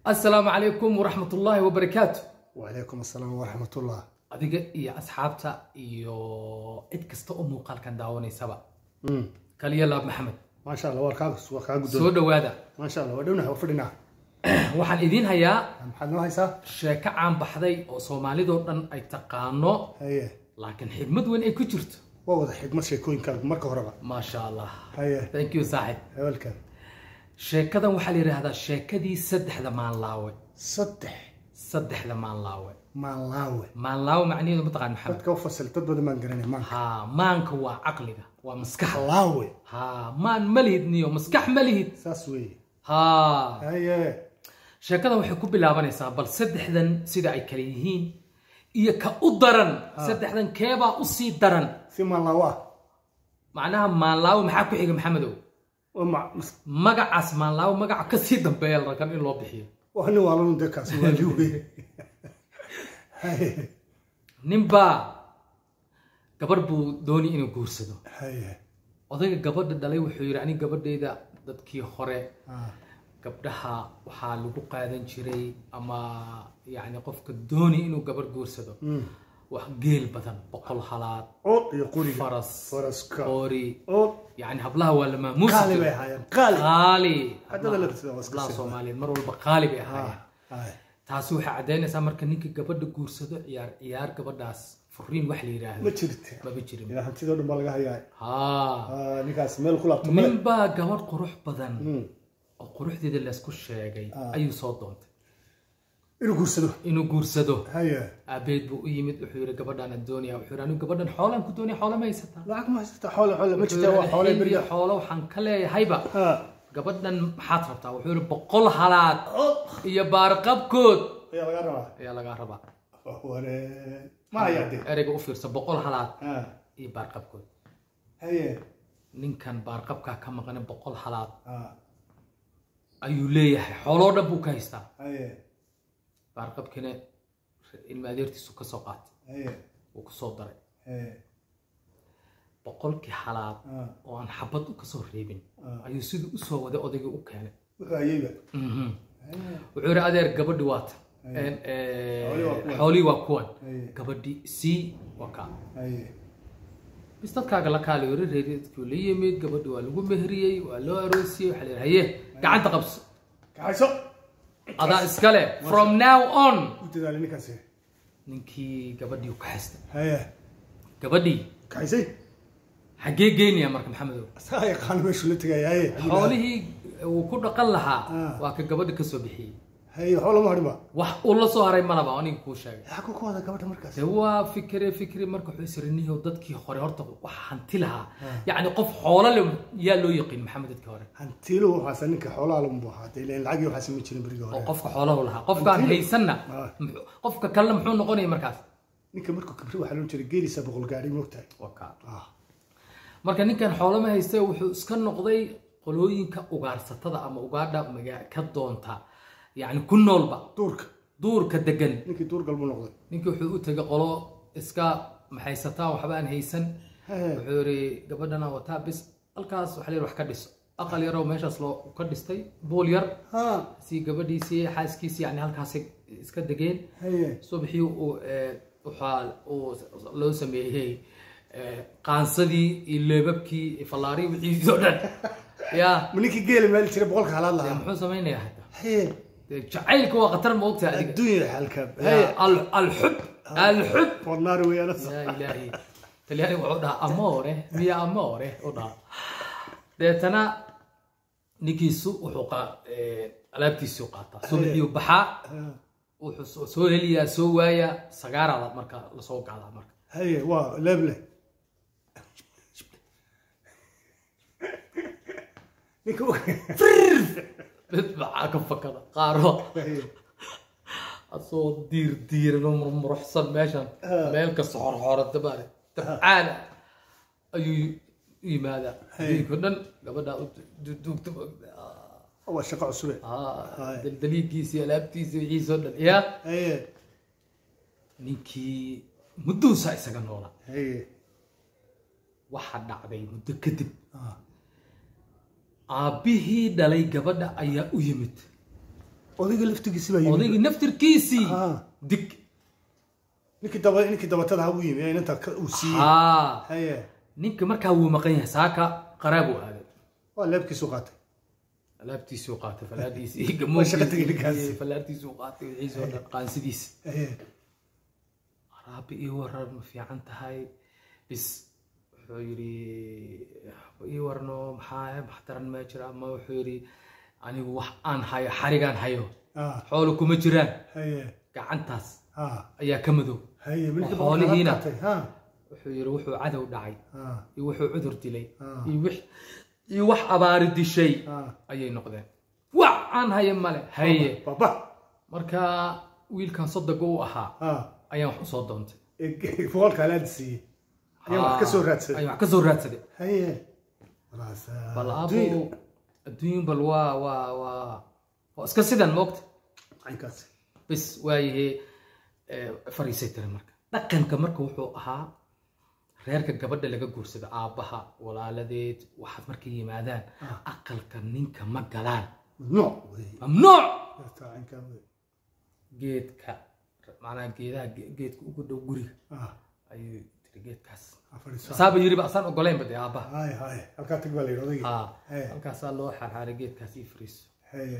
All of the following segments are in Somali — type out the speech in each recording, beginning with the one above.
assalaamu calaykum waraxmat ullaahi wabarakaatu wacalaykum assalaam waraxmatullah adiga iyo asxaabta iyo cid kasta oo muuqaalkan daawanaysaba kaliya laab maxamed maasha allah waa kaa waa kaa soo guddoon dhowaada maasha allah waa dhownaha waa fadhinaa waxaan idiin hayaa maxaad noo haysaa sheeko caan baxday oo soomaalidoo dhan ay taqaano haye laakiin xigmad weyn ay ku jirto waa wada xigmad sheekooyinkaaga marka horeba maasha allah haye thank you saaxib hebelkan sheekadan waxaa la yidhaahdaa sheekadii saddexda maanlaawe saddex saddexda maanlaawe maalaawe maanlaawe macnaheedu mataqaan maxamed dadka u fasil dad badan baan garanay maanka haa maanka waa caqliga waa maskaxda laawe haa maan ma lihid niyo maskax ma lihid saas weeye haa haye sheekadan waxay ku bilaabanaysaa bal saddexdan sida ay kale yihiin iyo ka u daran saddexdan keebaa u sii daran si maalaawe ah macnaha maanlaawe maxaa ku xiga maxamedow waa ma- mas- magacaas maanlaawe magaca ka sii dambeeya la rakan in loo bixiyo waa nin waalanu dee kaasi waa li weye haye ninbaa gabarh buu dooni inuu guursado haye odayga gabadha dhalay wuxuu yidhi aniga gabadhayda dadkii hore ah, gabdhaha waxaa lagu qaadan jiray ama yacni qofka dooni inuu gabarh guursado mm. wax geel badan boqol halaad ood iyo quriga faras faraska qoori ood yani hablaha waa la maamuusi qaali bay jiray ahaayeen qaali qaali Haddana la tirsadaa waa iska hablaha sii soomaaliyeed mar walba qaali bay ahaayeen haye taasi waxay caddaynaysaa marka ninka gabadha guursado ciyaar ciyaar gabadhaas furiin wax la ma yidhaahdo jirte maba jirin ilaa hantidoo dhan baa laga hayaa haa Ah, ninkaas meel ku laabto male nin baa gabadh qurux badan Mm. oo quruxdeeda laysku sheegay Ah. ayuu soo doontay inuu guursado inuu guursado haye aabeed buu u yimid wuxuu yidhi gabadhaan aan doonaya wuxuu yidhi anigu gabadhan xoolaan ku doonaya xoolo ma haysataa lacag ma haysata xoole xoole ma Wuxuu jirta waa yidhi, xoole "Xilli beriga xoolo waxaan ka leeyahayba ha gabadhan maxaad rabtaa wuxuu yidhi boqol halaad iyo baarqabkood ayaa laga rabaa ayaa lagaa rabaa ware ma hayaa dee ereyga u fiirsa boqol halaad ha iyo baarqabkood haye ninkan baarqabkaa ka maqan boqol halaad ha ayuu leeyahay xooloo dhan buu ka haystaa haye baarqabkina ilma adeertiisu ka soo qaatay haye wuu ku soo daray haye boqolkii halaad ha oo aan xabad u kasoo reebin Ah. ayuu siduu usoo waday odaygii u keenay wuxuu hayeyba Mhm. haye wuxuu yidhi adeer gabadhi waata Aye. Xoolihii waa kuwan. xoolihii waa kuwan Aye. gabadhi sii waa kaa haye bis dadkaaga la kaali yiri reeridkuu la yimid gabadhi waa lagu mehriyey waa loo aroosiyey waxaa la yidhi haye gacanta qabso kaxayso adaa iskale from now on u dadaali ninkaasi ninkii gabadhii u kaxaystay haye gabadhii kaxaysay xaggee geynaya marka maxamedow asaa yaqaan meeshuu la tegaya haye xoolihii uu ku dhaqan lahaa Ah. waa ka gabadhi kasoo bixiyey haye xoolo ma hadhinba wax uu la soo haray malaba aniga kuu sheegay xaku ku wada gabadha markaas de waa fikre fikre marka wuxuu isriniyo dadkii hore horta wax hanti lahaa Ah. yacni qof xoolo le yaa loo yaqiin maxamed dadkii hore hantiilu waxaase ninka xoolaha lamu ahaa dee ileen lacagii waxaase ma jirin berigii oo hore qofka xoolaha lahaa qofkaan Hantiilu. haysanna Ah. muxuu- qofka kalena muxuu noqonaya markaas ninka markuu kibri waxaa loo jiray geelisa boqol gaari moogtahay Waa kaa. ah marka ninkan xoolo ma haysta wuxuu iska noqday qolooyinka ugaarsatada ama ugaadha maga ka doonta yacni ku noolba duurka duurka degan ninkii duur galbu noqday ninkii wuxuu u tegay qolo iska maxaysataa waxba aan haysan Hee. wuxuu yidhi gabadhana wataa bis halkaas waxa la yidhi wax ka dhiso aqal yaroo meeshaas loo ka dhistay buul yar ha si gabadhiisii xaaskiisii yani halkaasay iska degeen haye subaxii uu eh, waxaa uu loo sameeyey eh, qaansadii iyo leebabkii iyo fallaarii wixii oo dhan ya ma ninkii geela meel jiray boqolka halaad dee lahaa muxuu samaynayaa hadda haye dee jacaylka waa khatar ma ogtahay adiga adduunya xalkaab Ya, haye al- alxub alxub wadnaari weeyaan yaa ilaahi talyaani wuxuu dhahaa amore miya amore u dhahaa deetana ninkiisu wuxuu qa- eh, alaabtiisii qaataa subaxiyu baxaa wuxuu soo- soo heliyaa soo waayaa sagaarada marka lasoo gaadaa marka haye waa leeble ninka u- mid maxaa ka fakada qaaro haye asoo diir diiran oo murmuruxsan meeshan Ah. meel kasta xorxoorada baare dabcaana ayuu u yimaadaa habeenkii o dhan gabadha u du- duugta waa shaqo cusube Ah, daldaliigiisii alaabtiisii wixiisoo dhan yaa haye ninkii mudduusaa isaga noolaa haye waxaa dhacday muddo kadib ah aabbihii dhalay gabadha ayaa u yimid odayga laftigiisi baa yimid odaygii naftirkiisii Ah. dig ninkii daba ninkii dabatada ha u yimi ee inanta ka- uu siiyey haa haye ninka markaa wuu maqan yahay saaka qaraabuu aaday waa leebkiisu qaatay alaabtiisuu qaatay falaadiisii Waa shaqo tegay ninkaasi. gamoonkiisii falaartiisuu qaatay wixiisoo dhan qaansidiisa haye raabi ii waran ma fiican tahay bis wuxuu yidhi ii warno maxaa maxtaran ma jira ama wuxuu yidhi anigu wax aan hayo xarigaan hayo ah xoolo kuma jiraan haye gacantaas ah ayaa ka madow haye milkii Xoolihiina. qaatay ha wuxuu yidhi wuxuu cadow dhacay ah iyo wuxuu cudur dilay Ah. iyo wix iyo wax abaari dishay ah ayay noqdeen wax aan hayo male haye baba marka wiilkan sodoga u ahaa ah ayaan wax usoo doontay ee boqolka alaad siiyey ayaa wax ka soo raadsaday ayaan wax ka soo raadsaday haye walaas bal abo adduun bal waa waa waa waa iska sidan moogta caynkaas bis waayahe fariisay tiri marka dhaqanka marka wuxuu ahaa reerka gabadha laga guursado aabbaha walaaladeed waxaad markay yimaadaan aqalka ninka ma galaan mamnuuc wey mamnuuc Taa caynkaa wey geedka macnaha geedaha ge- geedka ugu dhow guriga ah ayuu tiri geedkaas ha fadhiiso saaba yiriba asaan ogolaynba dee aabbaha haye haye halkaa tag baa la yidhi odaygii ha Hey. halkaasaa loo xaarxaaray geedkaas ii fariiso haye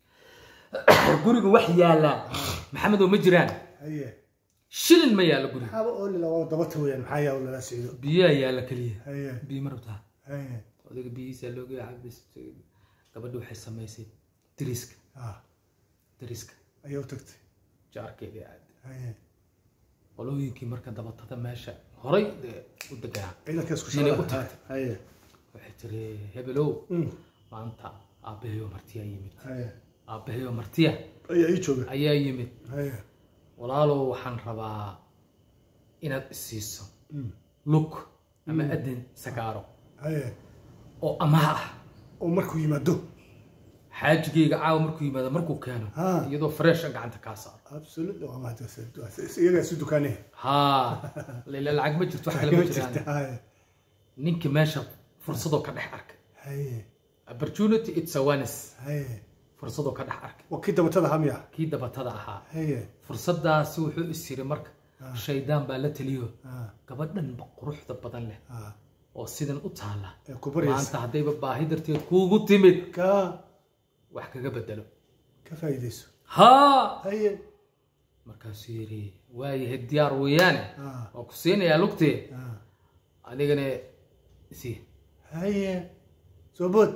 guriga wax yaallaan maxamedow ma jiraan haye shilin ma yaallo guriga maxaaba ooli la waa dabata weeyaan maxaa yaa lala socdo biyaa yaalla keliya haye biyo ma rabtaa haye odayga biyihiisa looga cabis gabadha waxay samaysay dariska ah dariska ayaa u tagtay jaarkeeda aad haye qolooyinkii marka dabatada meesha horay dee u deganaa ciidanka isku Inay u shaqada tagtay. haye waxay tiri hebelow Mm. maanta aabbahayo martiya yimid haye aabbahayo martiya ayaa ii jooga ayaa yimid haye walaalow waxaan rabaa inaad isiiso Mm. lug ama adin sagaaro haye oo amaah ah oo markuu yimaado xaajigayga caawa markuu yimaado markuu keeno Ha. iyadoo freesha gacanta kaa saaro absolutely waa mahad iyagaa isu dukaanay haa ila lacag ma jirto wax kale ma jiraan haye ninkii meesha fursadoo ka dhex arkay haye opportunity it's awareness haye fursadoo ka dhex arkay waa kii dabatada hamiya kii dabatada ahaa haye fursadaasi wuxuu is yiri marka shaydaan baa la taliyo ah gabadhanba quruxda badan leh ah oo sidan u taala ee ku baryaysa maanta haddayba baahi darteed kuugu timid ka wax kaga bedelo ka faa'iidayso haa haye markaasuu yidhi waayahay diyaar weeyaane ah waa ku siinayaa lugtee ah adigana sii haye soo bood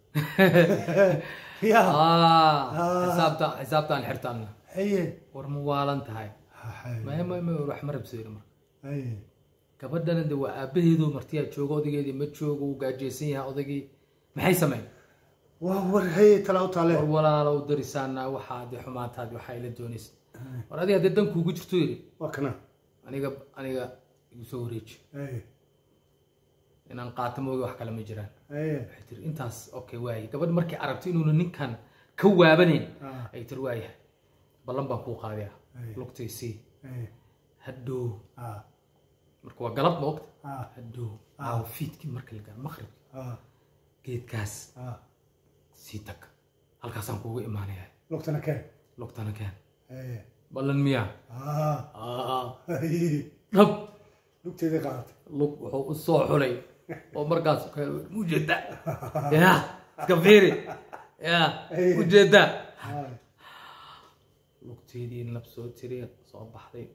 ya Ah, Ah. xisaabta xisaabtaan xirtaanna haye war ma waalan tahay haye maya maya maya wax ma rabsayno marka haye gabadhana de waa aabaheedu martiyaa jooga odaygeedii ma joogo wuu gaajaysan yahay odaygii maxay sameyn waa war haye talaa u taale war walaalow darisaana waxaa de xumaantaadi waxaa ila doonaysa war adiga haddee dan kuugu jirto yidhi waa kana aniga aniga igu soo wareeji haye inaan qaato moogi wax kale ma jiraan haye waxay tiri intaas okay waaye gabadh markay aragto inuuna ninkan ka waabanayn ah ay tiri waayahay ballan baan kuu qaadaya Ay. lugtaysii haye hadhow ah marka waa galab ma ogta ah hadhow aawo fiidkii marka la gaaro maqribki ah geedkaas ah sii tag halkaasaan kuugu imaanaya lugtana keen lugtana keen haye ballan miyaa ah Aa, haye dhab lugteeda qaadatay lug wuxuu u soo xulay oo markaas ujeeda ya iska fiiri ya ujeeda haye lugteedii nab soo tiri soo baxday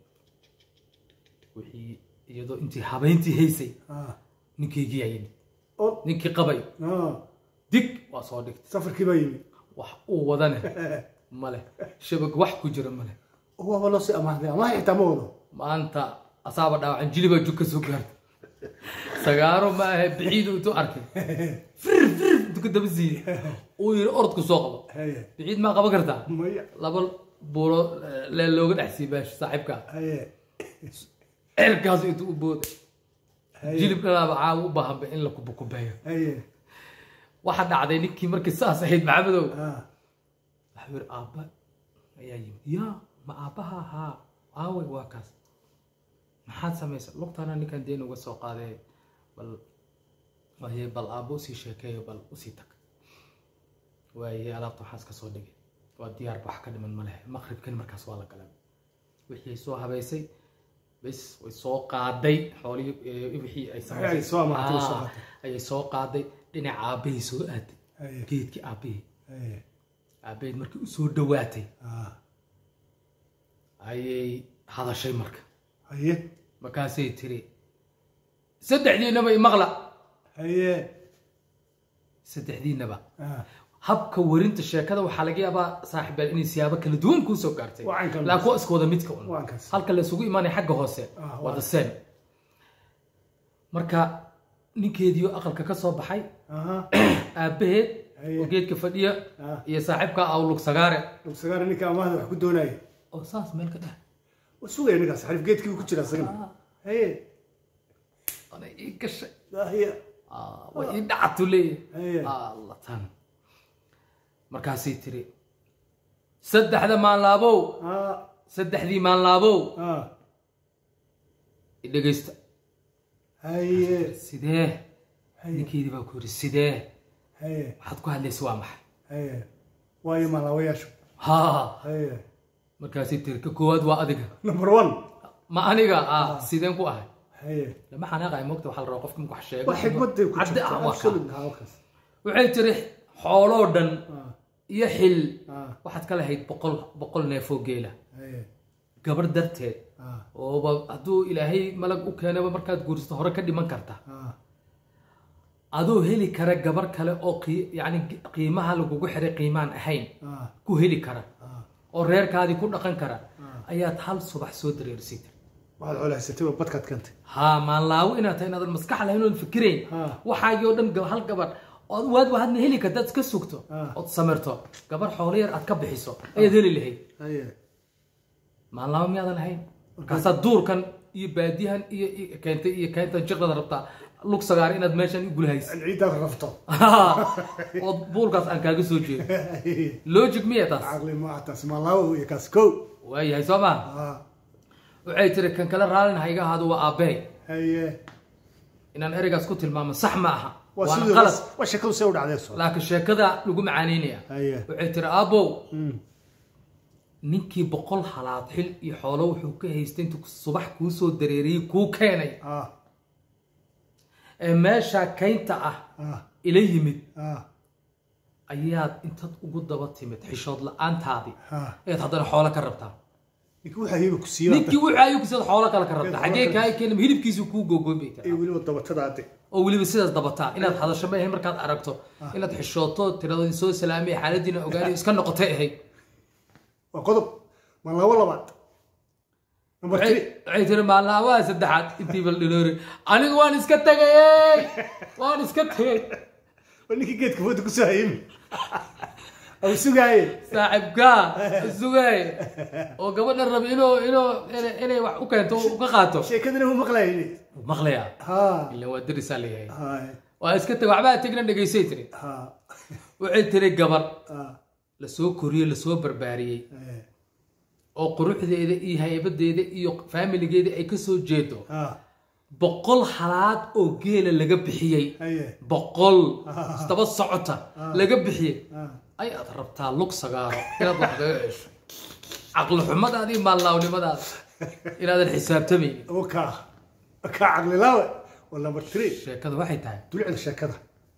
wixii iyadoo intii habeyntii haysay ah ninkaygii yaa yimid oo ninkii qabay ah dig waa soo dhigtay safarkii baa yimi wax uu wadane male shabag wax ku jira male waaba loo sii amaahday amaah xitaa ma wado maanta asaaba dhaawacan jilibaa jug ka soo gaartay sagaaro ma ahe biciidu intuu arkay fir fir intuu ka daba siiyey uu yiri orodku soo qabo haye biciid maa qaban kartaa maya laba buuro lee looga dhex siiyey meesha saaxiibka haye cerkaas intuu u booday haye jilib dhalaaba caawa u baahanba in la kubukubeeyo haye waxa dhacday ninkii markii saas ahayd maxamedow ah waxuu yiri aabba ayaa yimid yaa ma aabbaha ahaa aaway waa kaas maxaad samaysa lugtaana ninkan deen uga soo qaaday bal waaye bal aabbo usii sheekeeyo bal usii tag waaye alaabta waxaas ka soo dhigay waa diyaar wax ka dhiman ma lehe maqribkan markaas waa la galay wixii ay soo habaysay bes way soo qaaday xoolihii eh, wixii ay ay soo amaatay, way soo Ah, qaatay. ayay soo qaaday dhinaca aabbahay soo aaday haye geedkii aabbahay haye aabbaheed markii u soo dhawaatay ah ayay hadashay marka haye markaasay tiri saddexdiinaba imaqla haye saddexdiinaba ah habka warinta sheekada waxaa laga yaabaa saaxiibyaal inay siyaabo kala duwan kuusoo gaartay Wacan kan- laakiin waa iska wada midka un Waan kaas. halka la isugu imaanaya xagga hoose Ah, waa waa. the same marka ninkeediio aqalka ka soo baxay aha aabbaheed Haye. oo geedka fadhiya Ah. iyo saaxiibka awlug sagaare sagaara ninka amaahda wax ku doonaya oo saas meel ka dheh waa sugaya ninkaas xarif geedkii ku jira isagana haye ana ii gashay haye Ah, way ii dhacatu leeyahay haye alla tan markaasay tiri saddexda maanlaabow ah saddexdii maanlaabow ah i dhegaysta haye sidee haye ninkeedii baa ku yidhi sidee haye waxaad ku hadlaysa waa maxay haye waayo malaawayaashu ha haye markaasay tiri ka koowaad waa adiga number one ma aniga ah sideen ku ahay haye lama xanaaqay moogta waxaa la rabaa qofka marka wax sheego waa xikmaday ku cadde ah jirta waa kaa. absolute ha wakaas waxay tiri xooloo dhan ah iyo xil ah waxaad ka lahayd boqol boqol neefoo geela haye gabar darteed ah ooba hadduu ilaahay malag u keenaba markaad guursato hore ka dhiman karta ah adoo heli kara gabar kale oo qii- yacni qiimaha lagugu xiray qiimaan ahayn ah ku heli kara ah oo reerkaadii ku dhaqan kara Ah. ayaad hal subax soo dareerisay tiri waxaad xoolahaysatay waa badkaad keentay haa maanlaawo inaad tahay inaadan maskax lahayn oon fikirayn Ah. waxaagii oo dhan gab- hal gabar ood waad hadna heli karta iska sugto Ah. ood samirto gabar xoolo yar aad ka bixiso ayaad heli lahayd haye maanlaawo miyaadan lahayn markaasaad duurkan iyo baadiyahan iyo iyo keentay iyo keentan jiqdada rabtaa lug sagaar inaad meeshan i gulahaysa in ciiddaad rafto oo buulkaas aan kaaga soo jeedo haye logic miya taas caqli ma taas malaawo iyo kaas kow waayahay soo maa ah waxay tiri kan kale raallin ha iga ahaado waa aabbey haye inaan ereygaas ku tilmaamo sax ma aha waa waana sidii qalad waa shakadu see u dhacdee soo laakiin sheekada lagu macaanaynaya haye waxay tiri aabbow Mm. ninkii boqol halaad xil iyo xoolo wuxuu ka haystay intuu subax kuu soo dareeriyey kuu keenay ah ee meeshaa kaynta ah ah ila yimid ah ayaad intaad ugu daba timid xishood la-aantaadii ah ayaad haddana xoolo ka rabtaa ninkii waxaa hiiba ku siiba ninkii wuxuu ayuu kusada xoolo kale ka rabtaa xaggee kaa keenam hilibkiisu kuu googoyn bay ee tiraa weliba dabatadaade oo weliba sidaas dabataa inaad hadasho ma ahayn markaad aragto inaad xishooto tirado soo salaamay xaaladiina ogaani iska noqotay ahayd waa qodob malaawo labaad number waxay three waxay tiri maalnaabaha saddexaad intii bal dhinoori anigu waan iska tegayey waan iska tegay waa ninkii geedka fooda ku soo hayimi au sugaaye saaxibkaa sugay oo gabadha raba inuu inuu inay- inay wax u keento u ka qaato sheekadana uu maqlayni maqlaya ha ilan waa darisaa leeyahay ha waa iska teg waxbaa tegna dhegaysay tiri ha waxay tiri gabar ha lasoo koriyey lasoo barbaariyey eh, oo quruxdeeda iyo haybadeeda iyo faamiligeeda ay kasoo jeedo ha boqol halaad oo geela laga bixiyey haye boqol isdaba socota laga bixiyey ha ayaad rabtaa lug sagaaro inaad wax kaga cesho caqli xumadaada iyo maallaawnimadaada inaadan xisaabtamaynin oo kaa kaa caqlilaawe waa number three sheekada waxay tahay dulicda sheekada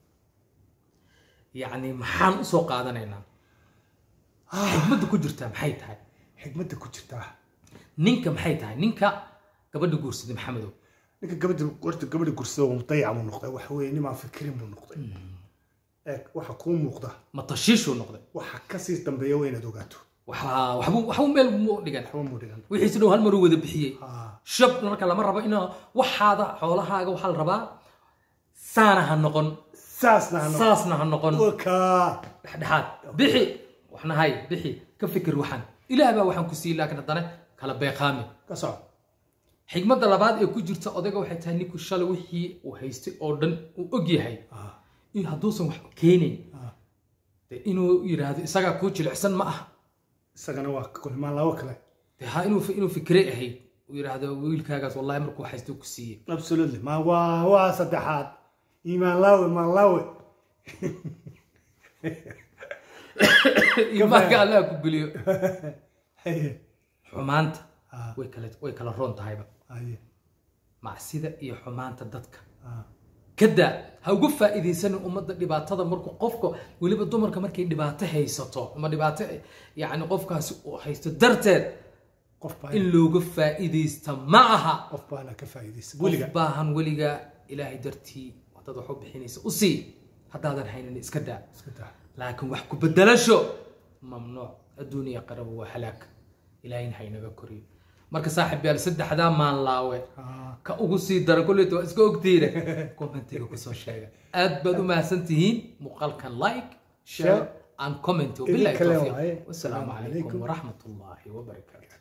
yacni maxaan usoo qaadanaynaa xikmadda ku jirtaa maxay tahay xikmadda ku jirtaa ninka maxay tahay ninka gabadha guursaday maxamedow ninka gabadha horta gabadha gursada waa mudayac buu noqday waxa weeye nimaan fikirin buu noqday eeg waxa kuu muuqda ma tashiishuu noqday waxa kasii dambeeya waa inaad ogaato waxaa waxbuu waxbuu meel mu dhigan waxba muu dhigan wixiisi dhow hal maruu wada bixiyey ha shab marka lama rabo ina waxaada xoolahaaga waxaa la rabaa saana ha noqon saasna ha noqon saasna ha noqon waa kaa dhexdhexaad bixi waxna hay bixi ka fikir waxaan ilaah baa waxaan ku siiyey laakiin haddana kala beeqaami ka soco xigmadda labaad ee ku jirta odayga waxay tahay ninku shalay wixii uu haystay oo dhan uu og yahay ha in hadduusan wax keenayn ha dee inuu yidhaahdo isagaa kuu jilicsan ma aha isagana waa kulmaan labo kale dee ha inuu inuu fikre ahayd uu yidhaahdo wiilkaagaas wallahi markuu haystay ku siiyey absolutely ma waa waa saddexaad iimaan laawe maan laawe iimaanka allah ku geliyo haye xumaanta Ah. way kala way kala roon tahayba haye macsida iyo xumaanta dadka ah, kada ha ugu faa'iidaysanin ummadda dhibaatada markuu qofka weliba dumarka markay dhibaato haysato ama dhibaato yacni qofkaasi uu haysto darteed qof baa in looga faa'iidaysta ma aha qof baana ka faa'iidaysa qof weliga baahan weliga ilaahay dartii dad wax u bixinaysa u sii haddaadan haynin iska daa iska daa laakiin wax ku bedelasho mamnuuc adduuniya qaraba waa halaag ilaahayna haynaga koriyo marka saaxib yaal saddexdaa maanlaawe Ah, ka ugu sii dara kulleeta waa iska ogtiina commentiga kusoo sheega aad baad u mahadsan tihiin muuqaalkan like share Share. and comment Idin wabillahi kale tawfiiq waaye. wasalaamu Assalaamu calaykum calaykum. waraxmat ullaahi wabarakaatu